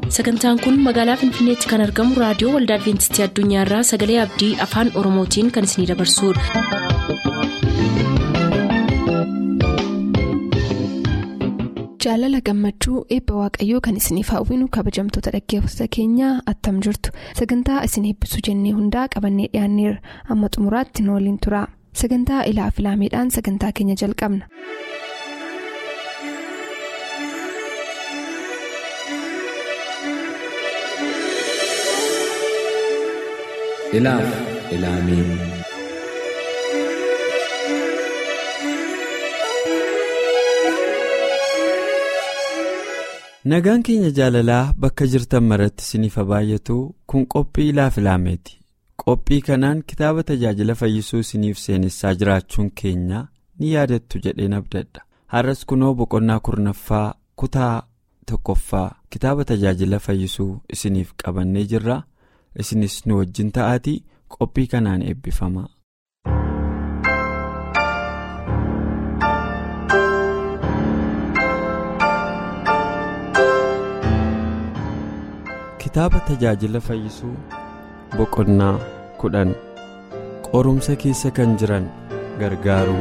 sagantaan kun magaalaa finfinneetti kan argamu raadiyoo waldaa adventistii addunyaarraa sagalee abdii afaan oromootiin kan isinidabarsudha. jaalala gammachuu eebba waaqayyoo kan isiniif hawwinu kabajamtoota dhaggeeffattoota keenyaa attam jirtu sagantaa isin eebbisuu jennee hundaa qabannee dhiyaanneerra amma xumuraatti nu waliin tura sagantaa ilaa filaameedhaan sagantaa keenya jalqabna. ilaaf ilaamee nagaan keenya jaalalaa bakka jirtan maratti isiniif baay'atu kun qophii ilaaf ilaameeti qophii kanaan kitaaba tajaajila fayyisuu isiniif seenessaa jiraachuun keenya ni yaadattu jedheen abdadha har'as kunoo boqonnaa kurnaffaa kutaa tokkoffaa kitaaba tajaajila fayyisuu isiniif qabannee jirra. isinis nu wajjin ta'aatii qophii kanaan eebbifama. kitaaba tajaajila fayyisuu boqonnaa kudhan qorumsa keessa kan jiran gargaaru.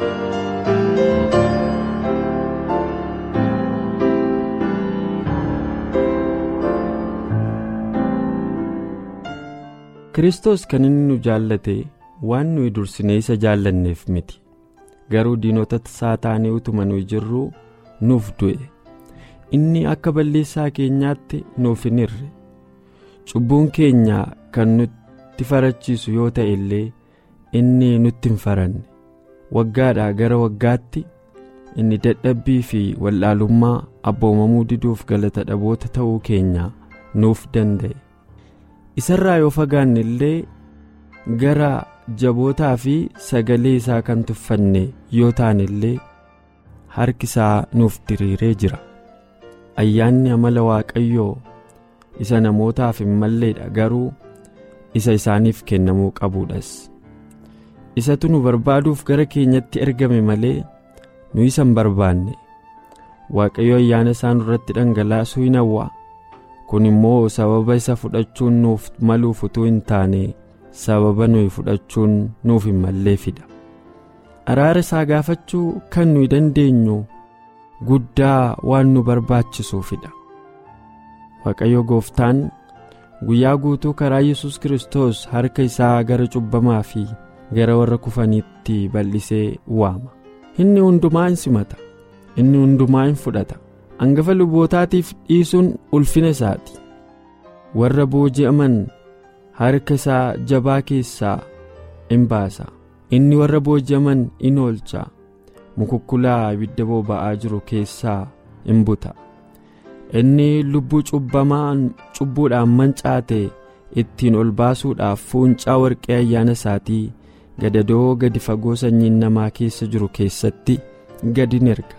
Kiristoos kan inni nu jaallate waan nuyi dursinee isa jaallanneef miti garuu diinota isaa taanee utuma nuyi jirruu nuuf du'e inni akka balleessaa keenyaatti nuuf hin hirre cubbuun keenya kan nutti farachiisu yoo ta'e illee inni nutti hin faranne waggaadhaa gara waggaatti inni dadhabbii fi wallaalummaa abboomamuu diduuf galata dhaboota ta'uu keenya nuuf danda'e. isarraa yoo fagaanne illee gara jabootaa fi sagalee isaa kan tuffanne yoo taane illee harki isaa nuuf diriiree jira ayyaanni amala waaqayyoo isa namootaaf hin malleedha garuu isa isaaniif kennamuu qabuudhas isatu nu barbaaduuf gara keenyatti ergame malee nu isa hin barbaanne waaqayyo ayyaana isaa nurratti dhangalaasuu hin hawwa. kun immoo sababa isa fudhachuun nuuf maluuf utuu hin taane sababa nuyi fudhachuun nuuf hin malleefidha araara isaa gaafachuu kan nuyi dandeenyu guddaa waan nu barbaachisuufidha waaqayyo gooftaan guyyaa guutuu karaa yesus kiristoos harka isaa gara cubbamaa fi gara warra kufaniitti bal'isee waama inni hundumaa hin simata inni hundumaa hin fudhata. hangafa lubootaatiif dhiisuun ulfina isaati warra booji'aman harka isaa jabaa keessaa in baasa inni warra booji'aman in oolcha mukukkulaa ibidda boba'aa jiru keessaa in buta inni lubbuu cubbamaan cubbuudhaan mancaate ittiin ol baasuudhaaf fuuncaa warqee ayyaana isaatii gadadoo gadi fagoo sanyiin namaa keessa jiru keessatti gadi in erga.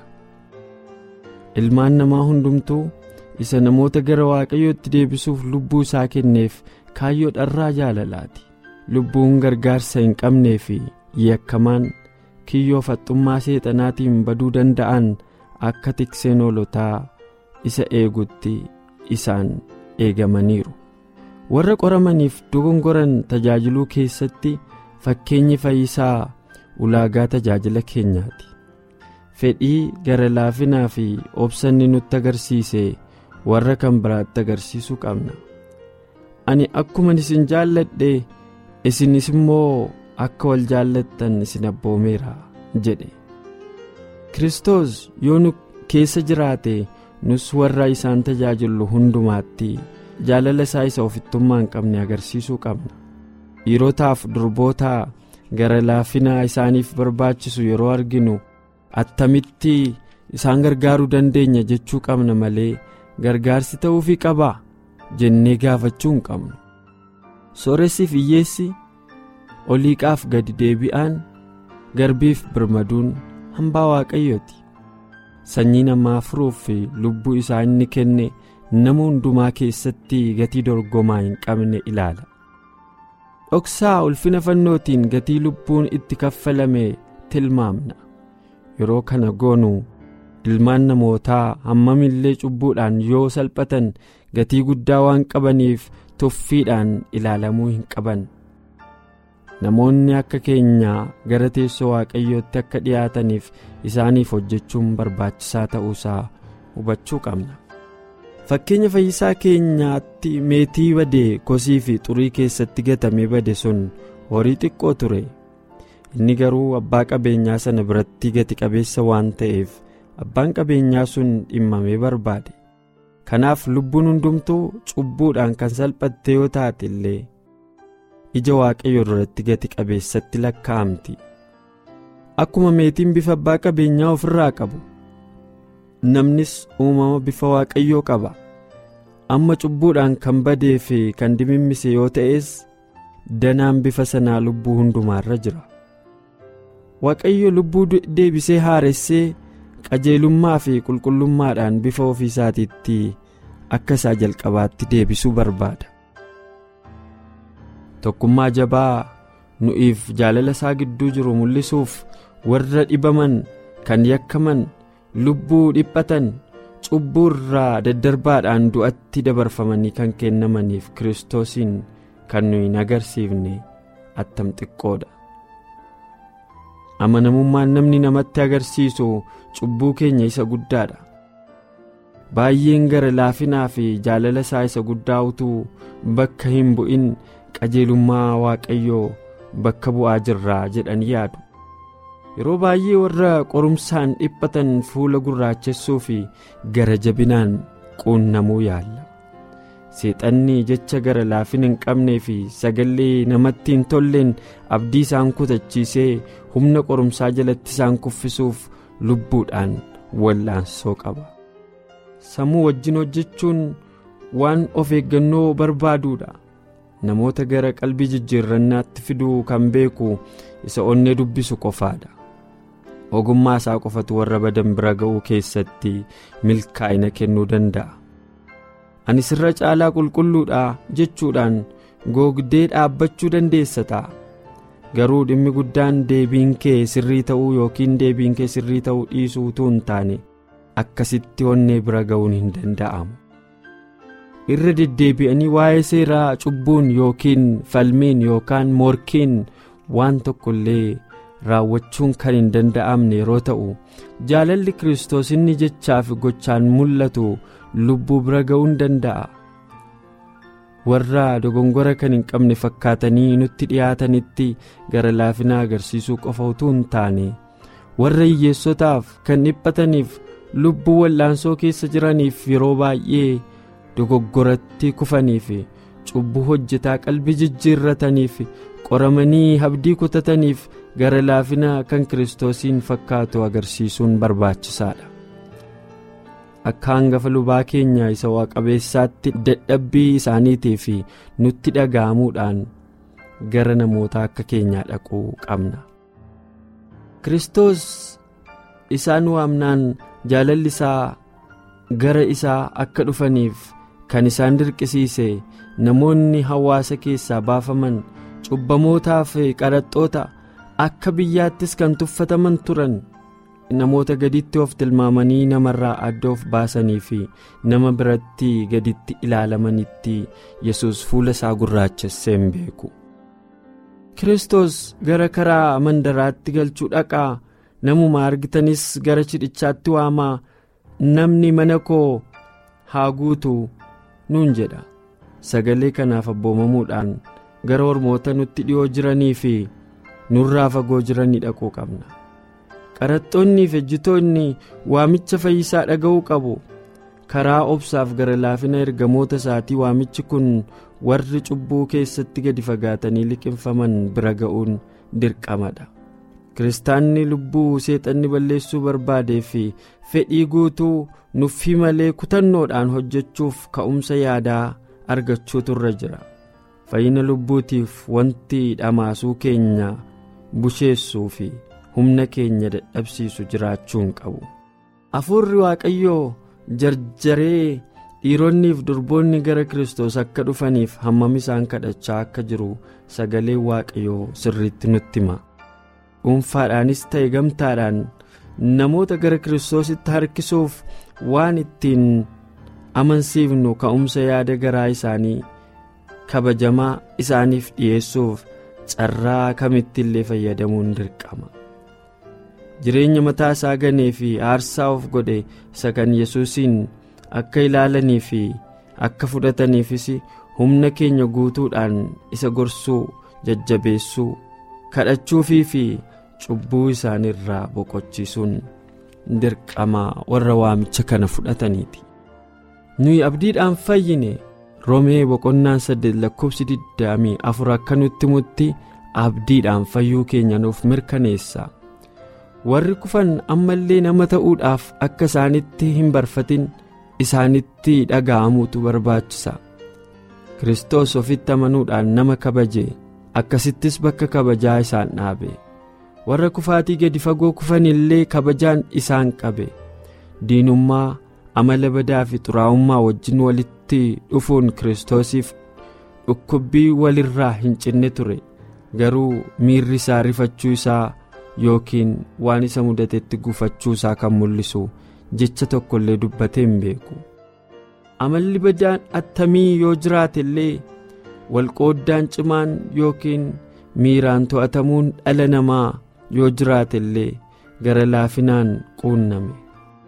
ilmaan namaa hundumtuu isa namoota gara waaqayyootti deebisuuf lubbuu isaa kenneef kaayyoo dharraa jaalalaati lubbuun gargaarsa hin qabnee fi yakkamaan kiyyoo faxxummaa seexanaatiin baduu danda'an akka tikseen hoolotaa isa eegutti isaan eegamaniiru warra qoramaniif dogongoran tajaajiluu keessatti fakkeenyi fayyisaa ulaagaa tajaajila keenyaati. fedhii gara laafinaa fi obsanni nutti agarsiise warra kan biraatti agarsiisuu qabna ani akkuman isin jaalladhe isinis immoo akka wal jaallattan isin abboomeera jedhe Kiristoos yoo nu keessa jiraate nus warra isaan tajaajillu hundumaatti jaalala isaa isa ofittummaa hin qabne agarsiisuu qabna dhiirotaaf durbootaa gara laafinaa isaaniif barbaachisu yeroo arginu. attamitti isaan gargaaruu dandeenya jechuu qabna malee gargaarsi ta'uufii qabaa jennee gaafachuu hin qabnu sooressiif hiyyeessi oliiqaaf gadi deebi'aan garbiif birmaduun hambaa waaqayyooti sanyii namaa furuuf lubbuu isaa inni kenne nama hundumaa keessatti gatii dorgomaa hin qabne ilaala dhoksaa ulfina fannootiin gatii lubbuun itti kaffalame tilmaamna yeroo kana goonu ilmaan namootaa hammamillee cubbuudhaan yoo salphatan gatii guddaa waan qabaniif tuffiidhaan ilaalamuu hin qaban namoonni akka keenyaa gara teessoo waaqayyootti akka dhiyaataniif isaaniif hojjechuun barbaachisaa ta'uusaa hubachuu qabna fakkeenya fayyisaa keenyaatti meetii badee kosii fi xurii keessatti gatamee bade sun horii xiqqoo ture inni garuu abbaa qabeenyaa sana biratti gati qabeessa waan ta'eef abbaan qabeenyaa sun dhimmamee barbaade kanaaf lubbuun hundumtuu cubbuudhaan kan salphatte yoo taate illee ija waaqayyoo duratti gati qabeessatti lakkaa'amti akkuma meetiin bifa abbaa qabeenyaa ofirraa qabu namnis uumama bifa waaqayyoo qaba amma cubbuudhaan kan badee fi kan dimimmise yoo ta'es danaan bifa sanaa lubbuu hundumaarra jira waaqayyo lubbuu deebisee haaressee qajeelummaa fi qulqullummaadhaan bifa ofiisaatiitti akka isaa jalqabaatti deebisuu barbaada tokkummaa jabaa nu'iif jaalala isaa gidduu jiru mul'isuuf warra dhibaman kan yakkaman lubbuu dhiphatan cubbuu irraa daddarbaadhaan du'atti dabarfamanii kan kennamaniif kiristoosiin kan nuyi hin agarsiifne attam xiqqoodha amanamummaan namni namatti agarsiisu cubbuu keenya isa guddaadha baay'een gara laafinaa fi jaalala isaa isa guddaa utuu bakka hin bu'in qajeelummaa waaqayyoo bakka bu'aa jirraa jedhanii yaadu yeroo baay'ee warra qorumsaan dhiphatan fuula gurraachessuu fi gara jabinaan quunnamuu yaalla seexanni jecha gara laafina hin qabnee fi sagalee namatti hin tolleen abdii isaan kutachiisee humna qorumsaa jalatti isaan kuffisuuf lubbuudhaan wallaansoo qaba sammuu wajjin hojjechuun waan of eeggannoo barbaaduudha namoota gara qalbii jijjiirrannaatti fiduu kan beeku isa onnee dubbisu qofaadha ogummaa isaa qofatu warra badan bira ga'uu keessatti milkaa'ina kennuu danda'a ani sirra caalaa qulqulluudha jechuudhaan googdee dhaabbachuu dandeessa ta'a garuu dhimmi guddaan deebiin kee sirrii ta'uu yookiin deebiin kee sirrii ta'uu dhiisuu utuu hin taane akkasitti onnee bira ga'uun hin danda'amu irra deddeebi'anii waa'ee seeraa cubbuun yookiin falmiin yookaan morkiin waan tokko illee raawwachuun kan hin danda'amne yeroo ta'u jaalalli kiristoos inni jechaa fi gochaan mul'atu lubbuu bira ga'uu hin danda'a warra dogongora kan hin qabne fakkaatanii nutti dhiyaatanitti gara laafinaa agarsiisuu qofa utuu hin taane warra hiyyeessotaaf kan dhiphataniif lubbuu wallaansoo keessa jiraniif yeroo baay'ee dogoggoratti kufaniif cubbuu hojjetaa qalbii jijjiirrataniif qoramanii abdii kutataniif gara laafina kan kiristoosiin fakkaatu agarsiisuun barbaachisaadha akka hangafa lubaa keenya isa waaqabeessaatti dadhabbii isaaniitii fi nutti dhaga'amuudhaan gara namoota akka keenyaa dhaquu qabna kiristoos isaan waamnaan jaalalli isaa gara isaa akka dhufaniif kan isaan dirqisiise namoonni hawaasa keessaa baafaman cubbamootaa fi qaraxxoota akka biyyaattis kan tuffataman turan namoota gaditti of tilmaamanii namarraa adda of baasanii fi nama biratti gaditti ilaalamanitti yesus fuula isaa gurraachessee hin beeku kiristoos gara karaa mandaraatti galchuu dhaqaa namuma argitanis gara cidhichaatti waamaa namni mana koo haa guutu nuun jedha sagalee kanaaf abboomamuudhaan gara ormoota nutti dhi'oo jiranii fi nurraa fagoo jiranii dhaquu qabna qaraxxoonnii fi ejjitoonni waamicha fayyisaa dhaga'uu qabu karaa obsaaf gara laafina ergamoota isaatii waamichi kun warri cubbuu keessatti gadi fagaatanii liqinfaman bira ga'uun dirqamadha kiristaanni lubbuu seexanni balleessuu barbaadee fi fedhii guutuu nuffii malee kutannoodhaan hojjechuuf ka'umsa yaadaa argachuutu irra jira fayyina lubbuutiif wanti dhamaasuu keenya busheessuu fi humna keenya dadhabsiisu jiraachuu hin qabu hafuurri waaqayyoo jarjaree dhiironniif durboonni gara kiristoos akka dhufaniif hammam isaan kadhachaa akka jiru sagalee waaqayyoo sirriitti nutti hima dhuunfaadhaanis ta'e gamtaadhaan namoota gara kiristoositti harkisuuf waan ittiin amansiifnu ka'umsa yaada garaa isaanii kabajamaa isaaniif dhiyeessuuf carraa kamittillee fayyadamuun dirqama. jireenya mataa isaa ganee fi aarsaa of godhe isa kan yesuusiin akka ilaalanii fi akka fudhataniifis humna keenya guutuudhaan isa gorsuu jajjabeessuu kadhachuufii fi cubbuu isaaniirraa boqochiisuun dirqama warra waamicha kana fudhataniiti. nuyi abdiidhaan fayyine roomee boqonnaan saddeet lakkoofsi digdamii afur akka nutti mutti abdiidhaan fayyuu keenya nuuf mirkaneessa. warri kufan ammallee nama ta'uudhaaf akka isaanitti hin barfatin isaanitti dhaga'amuutu barbaachisa kiristoos ofitti amanuudhaan nama kabaje akkasittis bakka kabajaa isaan dhaabe warra kufaatii gadi fagoo kufan illee kabajaan isaan qabe diinummaa amala badaa fi xuraa'ummaa wajjin walitti dhufuun kiristoosiif dhukkubbii walirraa hin cinne ture garuu miirri isaa rifachuu isaa. yookiin waan isa mudatetti gufachuu isaa kan mul'isu jecha tokko illee dubbatee hin beeku amalli badaan attamii yoo jiraate illee walqooddaan cimaan yookiin miiraan to'atamuun dhala namaa yoo jiraate illee gara laafinaan quunname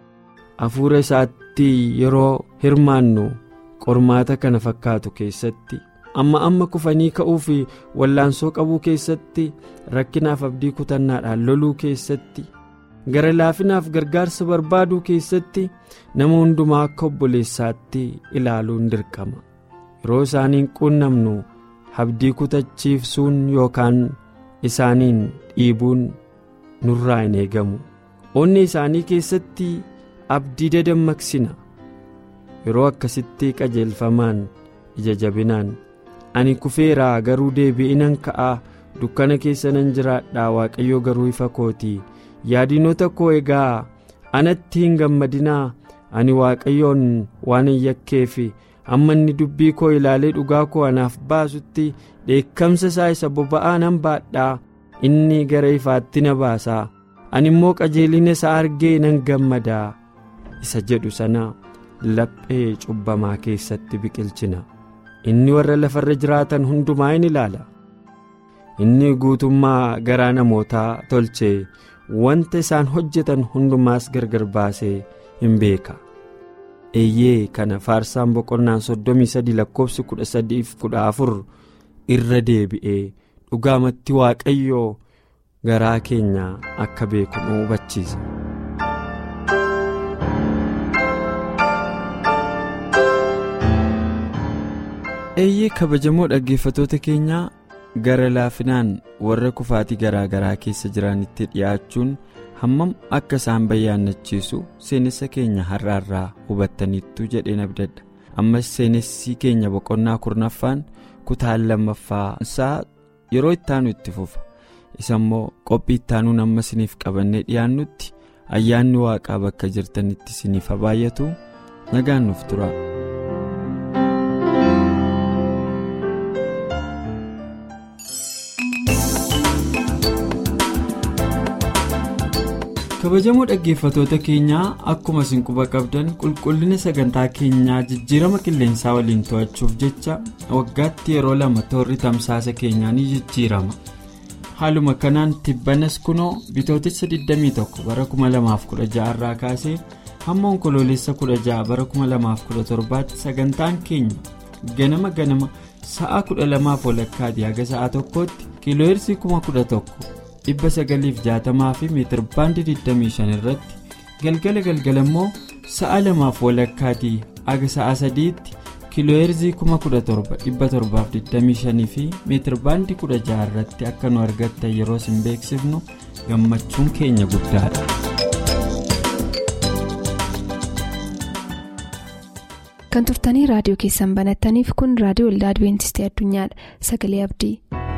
hafuura isaatti yeroo hirmaannu qormaata kana fakkaatu keessatti. amma amma kufanii ka'uu fi wallaansoo qabuu keessatti rakkinaaf abdii kutannaadhaan loluu keessatti gara laafinaaf gargaarsa barbaaduu keessatti nama hundumaa akka obboleessaatti ilaaluun dirqama yeroo isaaniin quunnamnu abdii kutachiifsuun yookaan isaaniin dhiibuun nurraa hin eegamu onni isaanii keessatti abdii dadammaqsina yeroo akkasitti qajeelfamaan ija jabinaan. ani kufeeraa garuu deebi'inan ka'aa dukkana keessa nan jiraadhaa waaqayyo garuu ifa kootii yaadinota koo egaa anatti hin gammadinaa ani waaqayyoon waan hin yakkeef amma inni dubbii koo ilaalee dhugaa koo anaaf baasutti dheekkamsa isaa isa boba'aa nan baadhaa inni gara ifaatti na baasaa ani immoo qajeelina isaa argee nan gammadaa isa jedhu sana laphee cubbamaa keessatti biqilchina. inni warra lafarra jiraatan hundumaa in ilaala inni guutummaa garaa namootaa tolchee wanta isaan hojjetan hundumaas gargar baasee hin beeka eeyyee kana faarsaan boqonnaan soddomii sadii lakkoofsi kudha sadiif kudha afur irra deebi'ee dhugaamatti waaqayyoo garaa keenya akka beeku nu hubachiisa. eeyyee kabajamoo dhaggeeffatoota keenyaa gara laafinaan warra kufaatii garaa garaa keessa jiranitti dhiyaachuun hammam akka isaan bayyaannachiisu seenessa keenya har'aarraa hubattaniittu jedheen abdadha ammas seenessi keenya boqonnaa kurnaffaan kutaan lammaffaa isaa yeroo ittaanu itti fufa isa immoo qophii ittaanuun amma isiniif qabannee dhiyaannutti ayyaanni waaqaa bakka jirtanitti isiniif baay'atu nagaan nuuf tura. kabajamoo dhaggeeffatoota keenyaa akkuma isin quba qabdan qulqullina sagantaa keenyaa jijjiirama qilleensaa waliin to'achuuf jecha waggaatti yeroo lama toorri tamsaasa keenyaa ni jijjiirama haaluma kanaan tibbanas kunoo bitootessa 21 bara 2016 irraa kaasee hamma onkoloolessa 16 bara 2017 tti sagantaan keenya ganama ganama sa'a 12 walakkaati haga sa'a tokkootti kiilooyirsii 11,000. dhibba sagaliif jaatamaa fi meetir baandii 25 irratti galgala galgala immoo sa'a lamaaf walakkaatii aga sa'a sadiitti kiilooyerzii 17,725 fi meetir baandii 16 irratti akka nu argattan yeroo isin beeksifnu gammachuun keenya guddaadha. kan turtanii raadiyoo keessan banattaniif kun raadiyoo waldaa adibeentistii addunyaadha sagalee abdii.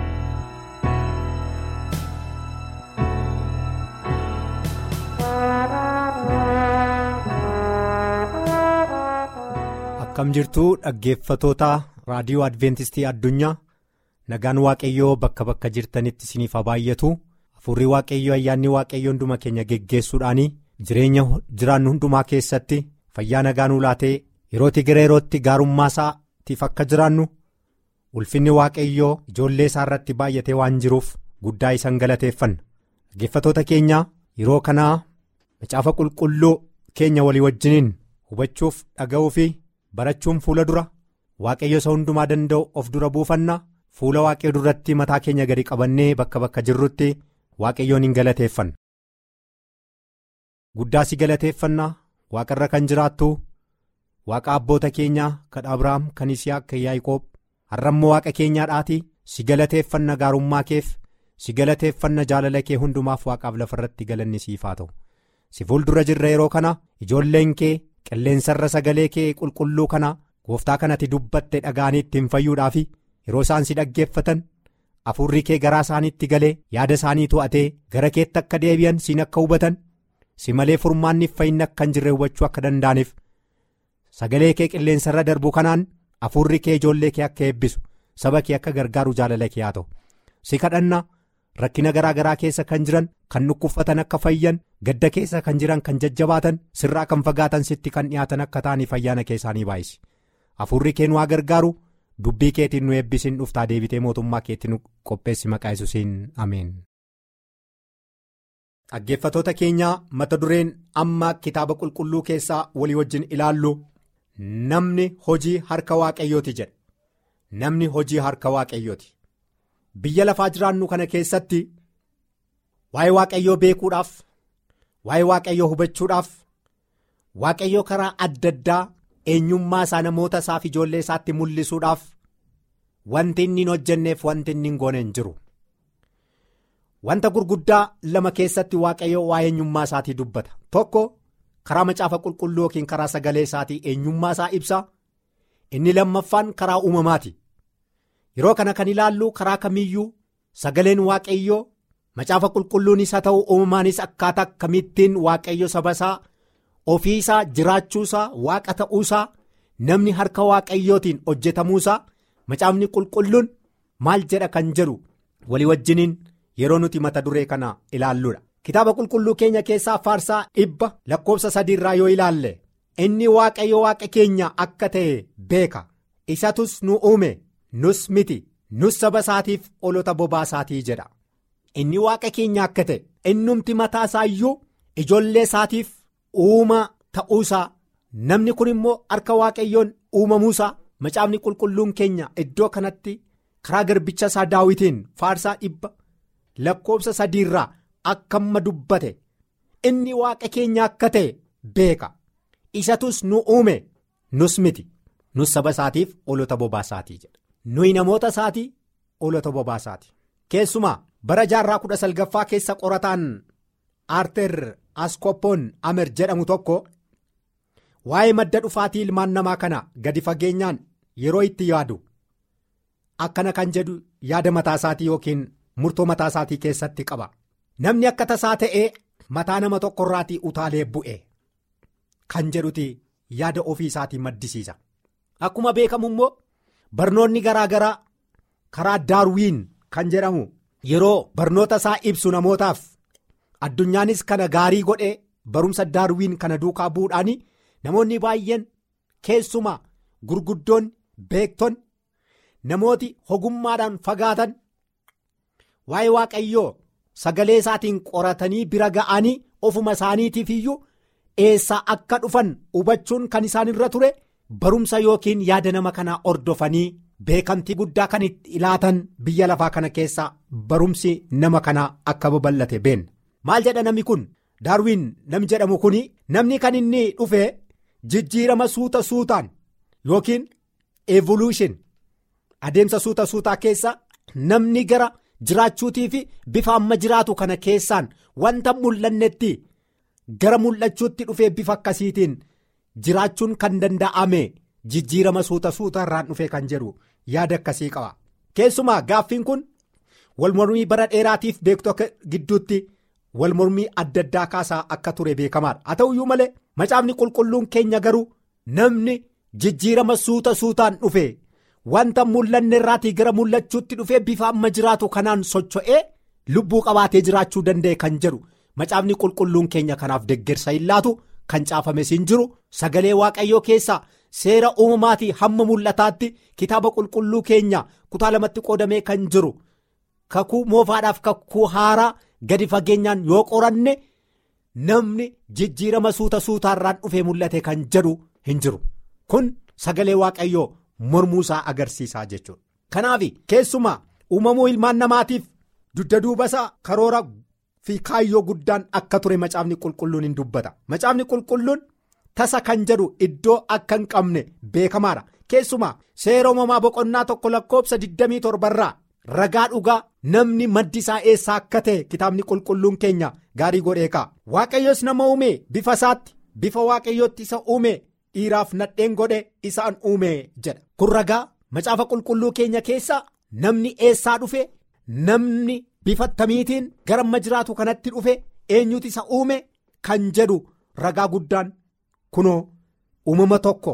akkam jirtuu dhaggeeffatoota raadiyoo adventistii addunyaa nagaan waaqayyoo bakka bakka jirtanitti isiniif baay'atu Hafuurri waaqayyoo ayyaanni waaqayyoo hunduma keenya geggeessuudhaan jireenya jiraannu hundumaa keessatti fayyaa nagaa nuu laatee yerootti gara yerootti gaarummaa isaatiif akka jiraannu ulfinni waaqayyoo ijoollee isaa irratti baay'atee waan jiruuf guddaa isaan galateeffanna. Dhaggeeffatoota keenya yeroo kanaa macaafa qulqulluu keenya walii wajjiniin hubachuuf dhaga'uu fi barachuun fuula dura waaqayyo isa hundumaa danda'u of dura buufanna fuula waaqayyo duratti mataa keenya gadi qabannee bakka bakka jirrutti waaqayyoon hin galateeffanna. Guddaa si galateeffanna waaqarra kan jiraattu waaqa abboota keenyaa kan Abiraam kan Isiyaaq kan Yaaqoob har'ammoo waaqa keenyaadhaati si galateeffanna gaarummaa keef. si galateeffanna jaalala kee hundumaaf waaqaaf lafarratti galanni siif haa ta'u si fuuldura jirra yeroo kana ijoolleen kee qilleensarra sagalee kee qulqulluu kana gooftaa kanatti dubbatte dhaga'anii ittiin fayyuudhaaf yeroo isaan si dhaggeeffatan hafuurri kee garaa isaaniitti galee yaada isaanii to'atee gara keetti akka deebi'an siin akka hubatan si malee furmaanniif fayyinni akka hin jirre hubachuu akka danda'aniif sagalee kee qilleensarra darbu kanaan hafuurri kee ijoollee kee akka eebbisu saba kee akka gargaaru jaalala kee haa ta'u si kadhanna. rakkina garaa garaa keessa kan jiran kan dhukkubfatan akka fayyan gadda keessa kan jiran kan jajjabaatan sirraa kan fagaatan sitti kan dhiyaatan akka ta'aniif ayyaana keessaanii baay'isi hafuurri kee nu haa gargaaru dubbii keetiin nu eebbisin dhuftaa deebitee mootummaa keetti nu qopheessi maqaa yesuusiin ameen. dhaggeeffatoota keenyaa mata dureen amma kitaaba qulqulluu keessaa walii wajjin ilaallu namni hojii harka waaqayyooti jedha namni hojii harka waaqayyooti. Biyya lafaa jiraannu kana keessatti waa'ee waaqayyoo beekuudhaaf waa'ee waaqayyoo hubachuudhaaf waaqayyoo karaa adda addaa eenyummaa isaa namoota isaaf ijoollee isaatti mul'isuudhaaf wanti inni hin hojjenneef wanti inni hin goone hin jiru. Wanta gurguddaa lama keessatti waaqayyoo waa'ee eenyummaa isaatii dubbata tokko karaa macaafa qulqulluu yookiin karaa sagalee isaatii eenyummaa isaa ibsa inni lammaffaan karaa uumamaati. yeroo kana kan ilaallu karaa kamiyyuu sagaleen waaqayyoo macaafa qulqulluunis haa ta'u uumamaanis akkaataa akkamittiin waaqayyo saba isaa ofii isaa jiraachuusaa waaqa ta'uusaa namni harka waaqayyootiin hojjetamuusaa macaafni qulqulluun maal jedha kan jedhu walii wajjiniin yeroo nuti mata duree kana ilaalludha kitaaba qulqulluu keenya keessaa faarsaa dhibba lakkoofsa sadiirraa yoo ilaalle inni waaqayyo waaqa keenya akka ta'e beeka isatus nu uume. nus miti nus saba isaatiif olota bobaa isaatii jedha inni waaqa keenya akka ta'e innumti mataa isaa iyyuu ijoollee isaatiif uuma ta'uusaa namni kun immoo harka waaqayyoon uumamuusaa macaafni qulqulluun keenya iddoo kanatti karaa garbicha isaa daawitiin faarsaa dhibba lakkoofsa sadiirraa akka amma dubbate inni waaqa keenya akka ta'e beeka isatus nu uume nus miti nus saba isaatiif olota bobaa isaatii jedha. nuyi namoota isaatii olota bobaa isaati keessumaa bara jaarraa kudha salgaffaa keessa qorataan aarter askoppoon amer jedhamu tokko waa'ee madda dhufaatii ilmaan namaa kana gadi fageenyaan yeroo itti yaadu akkana kan jedhu yaada mataa isaatii yookiin murtoo mataa isaatii keessatti qaba namni akka tasaa ta'ee mataa nama tokkorraatii utaalee bu'e kan jedhuti yaada ofii isaatii maddisiisa akkuma beekamu immoo. barnoonni garaa garaa karaa daarwiin kan jedhamu yeroo barnoota isaa ibsu namootaaf addunyaanis kana gaarii godhee barumsa daarwiin kana duukaa bu'uudhaan namoonni baay'een keessumaa gurguddoonni beektonni namooti ogummaadhaan fagaatan waa'ee waaqayyoo sagalee isaatiin qoratanii bira ga'anii ofuma isaaniitiif iyyuu eessaa akka dhufan hubachuun kan isaan irra ture. barumsa yookiin yaada nama kanaa ordofanii beekamtii guddaa kan itti ilaatan biyya lafaa kana keessaa barumsi nama kanaa akka babal'ate beenna maal jedha namni kun daarwiin namni jedhamu kun namni kan inni dhufe jijjiirama suuta suutaan yookiin evolution adeemsa suuta suutaa keessa namni gara jiraachuutii fi bifa amma jiraatu kana keessaan wanta mul'annetti gara mul'achuutti dhufee bifa akkasiitiin. jiraachuun kan danda'ame jijjiirama suuta suuta irraan dhufee kan jedhu yaada akkasii qaba keessumaa gaaffiin kun walmormii bara dheeraatiif beektota gidduutti walmormii adda addaa kaasaa akka ture beekamaadha haa ta'uyyuu malee macaafni qulqulluun keenya garuu namni jijjiirama suuta suutaan dhufe wanta mul'anne irraatii gara mul'achuutti dhufee bifa amma jiraatu kanaan socho'ee lubbuu qabaatee jiraachuu danda'e kan jedhu macaafni qulqulluun keenya kanaaf deggersa hin laatu kan caafames hin jiru sagalee waaqayyoo keessaa seera uumamaatii hamma mul'ataatti kitaaba qulqulluu keenya kutaa lamatti qoodamee kan jiru kakuu moofaadhaaf kakuu haaraa gadi fageenyaan yoo qoranne namni jijjiirama suuta suutaarraan dhufee mul'ate kan jedhu hin jiru kun sagalee waaqayyoo mormuusaa agarsiisaa jechuudha. Kanaaf keessumaa uumamuu ilmaan namaatiif dugda duubasaa karoora fi kaayyoo guddaan akka ture macaafni qulqulluun hin dubbata macaafni qulqulluun tasa kan jedhu iddoo akka hin qabne beekamaadha keessumaa seera uumamaa boqonnaa tokko lakkoobsa 27 irraa ragaa dhugaa namni maddi isaa eessaa akka ta'e kitaabni qulqulluun keenya gaarii godhee ka'a waaqayyos nama uume bifa isaatti bifa waaqayyootti isa uume dhiiraaf nadheen godhe isaan uume jedha kun ragaa macaafa qulqulluu keenya keessaa namni eessaa dhufe namni bifa tamiitiin gara amma jiraatu kanatti dhufe eenyutu isa uume kan jedhu ragaa guddaan kunoo uumama tokko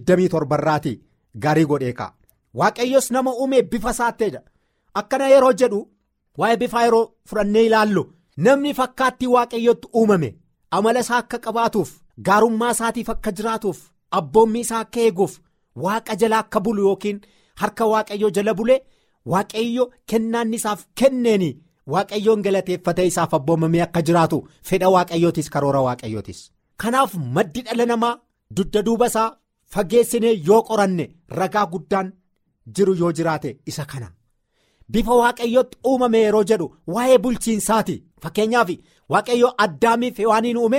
27 irraati gaarii godhee ka'a waaqayyos nama uume bifa isaatteedha akkana yeroo jedhu waa'ee bifaa yeroo fudhannee ilaallu namni fakkaattii waaqayyootti uumame amala isaa akka qabaatuuf gaarummaa isaatiif akka jiraatuuf abboommii isaa akka eeguuf waaqa jala akka bulu yookiin harka waaqayyoo jala bulee waaqayyo kennaanni isaaf kenneeni waaqayyoon galateeffatee isaaf abboomamee akka jiraatu fedha waaqayyootis karoora waaqayyootis. kanaaf maddi dhala namaa dugda duuba isaa fageessinee yoo qoranne ragaa guddaan jiru yoo jiraate isa kana bifa waaqayyootti uumame yeroo jedhu waa'ee bulchiinsaati fakkeenyaaf waaqayyoo addaamiif hewaaniin uume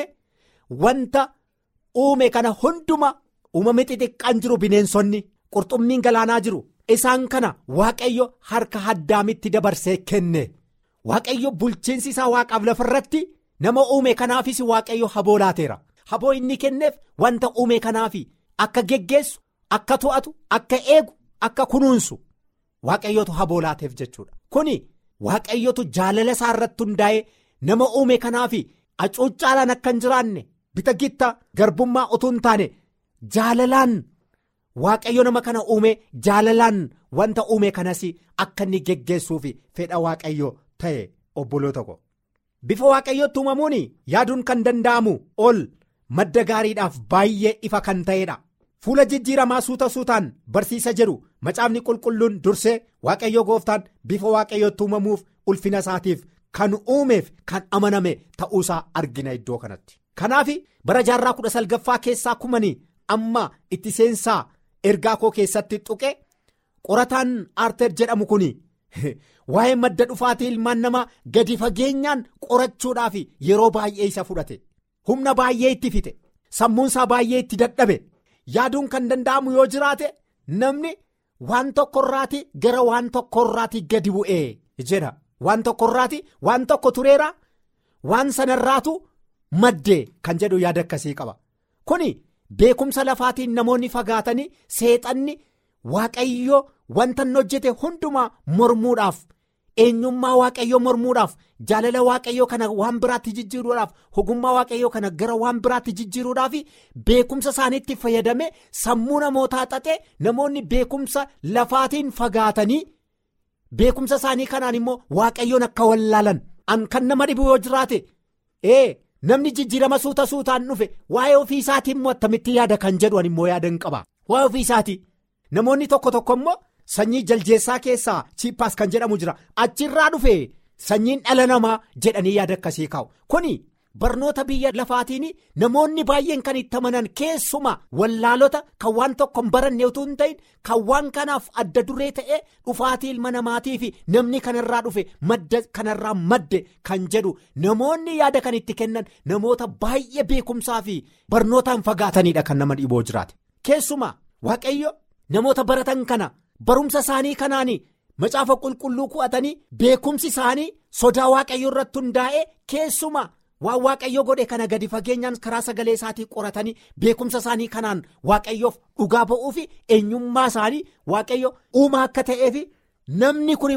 wanta uume kana hunduma uumame xixiqqaan jiru bineensonni qurxummiin galaanaa jiru isaan kana waaqayyo harka addaamitti dabarsee kenne waaqayyo bulchiinsi isaa waaqaaf lafarratti nama uume kanaafis waaqayyo haboo laateera. haboo inni kenneef wanta uume kanaaf akka geggeessu akka to'atu akka eegu akka kunuunsu waaqayyotu haboo laateef jechuudha kuni waaqayyotu jaalala isaa irratti hundaa'ee nama uume kanaaf acuuccaalaan akka hin jiraanne bita gitta garbummaa utuu hin taane jaalalaan waaqayyo nama kana uume jaalalaan wanta uume kanas akka inni geggeessuuf fedha waaqayyo ta'e obboloota ko bifa waaqayyootti uumamuun yaaduun kan danda'amu ol. madda gaariidhaaf baay'ee ifa kan ta'edha fuula jijjiiramaa suuta suutaan barsiisa jedhu macaafni qulqulluun dursee waaqayyo gooftaan bifa waaqayyootti uumamuuf ulfina isaatiif kan uumeef kan amaname ta'uusaa argina iddoo kanatti kanaaf bara jaarraa kudha salgaffaa keessaa kumanii amma itti seensaa ergaa koo keessatti tuqe qorataan aarteer jedhamu kun waa'ee madda dhufaatii ilmaan namaa gadi fageenyaan qorachuudhaaf yeroo baay'ee isa fudhate. humna baay'ee itti fixe sammuunsaa baay'ee itti dadhabe yaaduun kan danda'amu yoo jiraate namni waan tokkorraati gara waan tokkorraati gadi bu'ee jedha waan tokkorraati waan tokko tureera waan sanarraatu maddee kan jedhu yaada akkasii qaba kuni beekumsa lafaatiin namoonni fagaatanii seexanni waaqayyo wanta inni hojjete hundumaa mormuudhaaf. eenyummaa waaqayyoo mormuudhaaf jaalala waaqayyoo kana waan biraatti jijjiiruudhaaf ogummaa waaqayyoo kana gara waan biraatti jijjiiruudhaaf beekumsa isaaniitti fayyadame sammuu namootaa xaxee namoonni beekumsa lafaatiin fagaatanii beekumsa isaanii kanaan immoo waaqayyoon akka wallaalan an kan nama dhibu yoo jiraate ee namni jijjiirama suuta suutaan dhufe waa'ee ofii isaatii immoo attamitti yaada kan jedhu an immoo yaada hin qaba waa'ee ofii isaatii namoonni tokko tokko immoo. Sanyii jaljeessaa keessaa chiippaas kan jedhamu jira achirraa dhufe sanyiin dhala namaa jedhanii yaada akkasii kaa'u kuni barnoota biyya lafaatiin namoonni baay'een kan itti amanan keessuma wallaalota kan waan tokko hin baranne utuu hin ta'in kan waan kanaaf adda duree ta'e dhufaatii ilma namaatii fi namni kanarraa dhufe madda kanarraa madde kan jedhu namoonni yaada kan itti kennan namoota baay'ee beekumsaa fi barnootaan fagaatanidha kan nama dhiboo jiraate keessuma waaqayyo namoota baratan kana. barumsa isaanii kanaan macaafa qulqulluu ku'atanii beekumsi isaanii sodaa waaqayyoo irratti hundaa'e keessuma waan waaqayyoo godhe kana gadi fageenyaan karaa sagalee isaatii qoratanii beekumsa isaanii kanaan waaqayyoof dhugaa ba'uu fi eenyummaa isaanii waaqayyo uumaa akka ta'eef namni kun immoo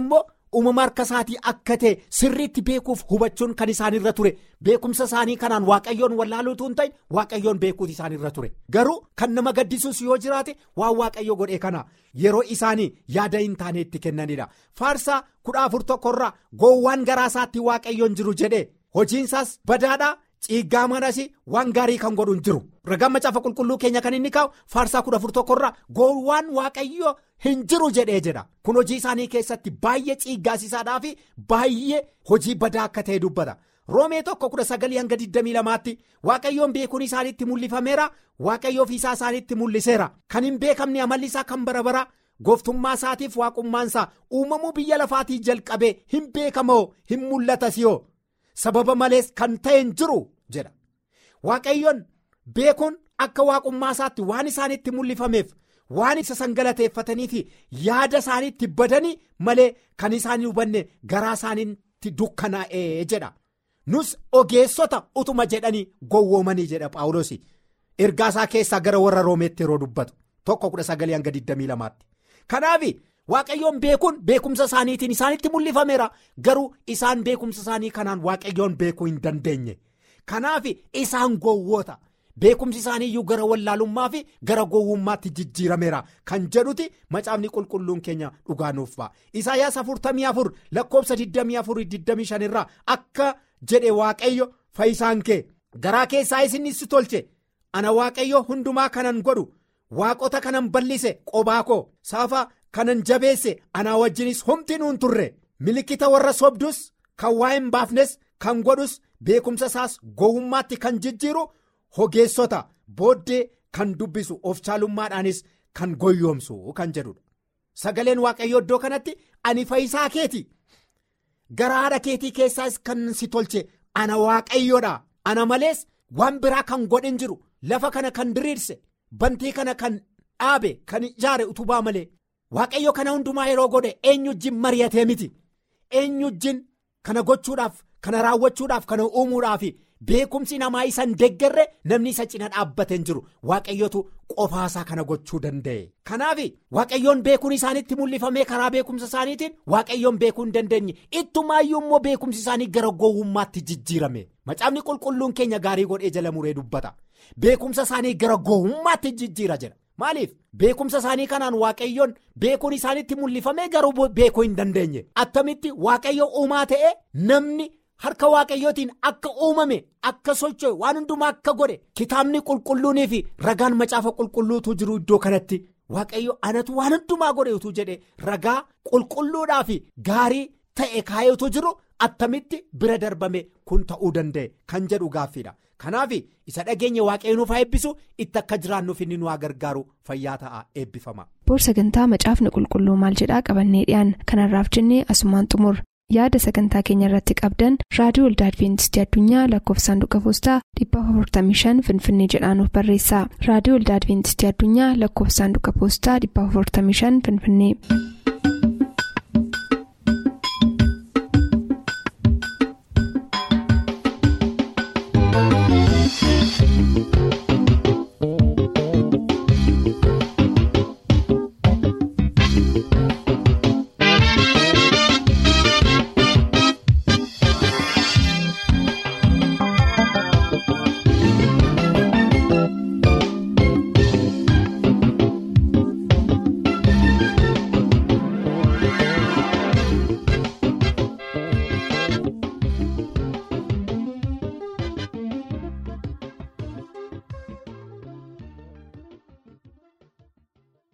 uumama harka isaatii akka ta'e sirriitti beekuuf hubachuun kan isaanirra ture beekumsa isaanii kanaan waaqayyoon wallaaluutu hin ta'in waaqayyoon beekuutu isaanirra ture garuu kan nama gaddisuus yoo jiraate waan waaqayyo godhe kana yeroo isaanii yaada hin taane itti kennanidha faarsaa kudha afur tokkorraa goowwaan garaa isaatti waaqayyoon jiru jedhe hojiinsaas badaadhaa. Ciiggaa manas waan gaarii kan godhu hin jiru ragaan macaafa qulqulluu keenya kan inni kaa'u faarsaa kudha afur tokkorraa goowwaan waaqayyo hin jiru jedhee jedha kun hojii isaanii keessatti baay'ee ciiggaasiisaadhaa fi baay'ee hojii badaa akka ta'e dubbata roomee tokko kudha sagalii hanga 22tti waaqayyoon beekuun isaaniitti mul'ifameera waaqayyo ofiisaa isaaniitti mul'iseera kan hin beekamne amalli isaa kan bara bara gooftummaa isaatiif waaqummaan isaa uumamuu biyya lafaatii jalqabee hin beekamoo hin mul'atasiyoo. sababa malees kan ta'e hin jiru jedha waaqayyoon beekuun akka waaqummaa isaatti waan isaanitti mul'ifameef waan isa sangalateeffatanii fi yaada isaaniitti badanii malee kan isaan hubanne garaa isaaniitti dukkanaa'ee jedha nus ogeessota utuma jedhanii gowwoomanii jedha paawulos ergaa isaa keessaa gara warra roomeetti yeroo dubbatu tokko kudha sagalii hanga 22tti kanaaf. Waaqayyoon beekuun beekumsa isaaniitiin isaanitti mul'ifameera garuu isaan beekumsa isaanii kanaan waaqayyoon beekuu hin dandeenye kanaaf isaan gowwoota beekumsi isaaniiyyuu gara wallaalummaa fi gara gowwummaatti jijjiirameera kan jedhuti macaafni qulqulluun keenya dhugaa nuuf ba'a isaayyaas 44 lakkoobsa 24-25 irraa akka jedhe waaqayyo fayyisaan kee garaa keessaa isin si tolche ana waaqayyo hundumaa kanan godhu waaqota kanan bal'ise qobaa koo saafaa. kanan jabeesse anaa wajjinis humti nuun turre milikkita warra sobdus kan waa hin baafnes kan godhus beekumsa isaas gowwummaatti kan jijjiiru hogeessota booddee kan dubbisu of caalummaadhaanis kan goyyoomsu kan jedhudha sagaleen waaqayyoo iddoo kanatti ani fayyisaa keeti gara haadha keetii keessaas kan si tolche ana waaqayyoodha ana malees waan biraa kan godhin jiru lafa kana kan diriirse bantii kana kan dhaabe kan ijaare utubaa malee. Waaqayyo kana hundumaa yeroo godhe eenyu wajjin mari'atee miti eenyu wajjin kana gochuudhaaf kana raawwachuudhaaf kana uumuudhaaf beekumsi namaa isa hin deeggarre namni isa cina dhaabbatee jiru waaqayyotu qofaasaa kana gochuu danda'e. Kanaaf waaqayyoon beekuun isaanitti mul'ifamee karaa beekumsa isaaniitiin waaqayyoon beekuu hin dandeenye ittumaayyuu immoo beekumsi isaanii gara gowwummaatti jijjiirame macaafni qulqulluun keenya gaarii godhee jala muree dubbata beekumsa isaanii gara gowwummaatti jijjiira jedha. Maaliif beekumsa isaanii kanaan waaqayyoon beekuun isaanitti mul'ifamee garuu beekuu hin dandeenye attamitti waaqayyo uumaa ta'e namni harka waaqayyootiin akka uumame akka socho'e waan hundumaa akka godhe kitaabni qulqulluunii fi ragaan macaafa qulqulluutu jiru iddoo kanatti waaqayyo anatu waan hundumaa godhe utuu jedhe ragaa qulqulluudhaa fi gaarii ta'e kaayetu jiru attamitti bira darbame kun ta'uu danda'e kan jedhu gaaffiidha. Kanaaf isa dhageenya waaqayyo nuuf haa eebbisu itti akka jiraannuuf inni nu haa gargaaru fayyaa ta'a eebbifama. Boor sagantaa macaafni qulqulluu maal jedhaa qabannee dhiyaan kanarraaf jennee asumaan xumur yaada sagantaa keenya irratti qabdan raadiyoo waldaa adventistii addunyaa lakkoofsa saanduqa poostaa 455 finfinnee jedhaanuf barreessa raadiyoo waldaa adventistii addunyaa lakkoofsa saanduqa poostaa 455 finfinnee.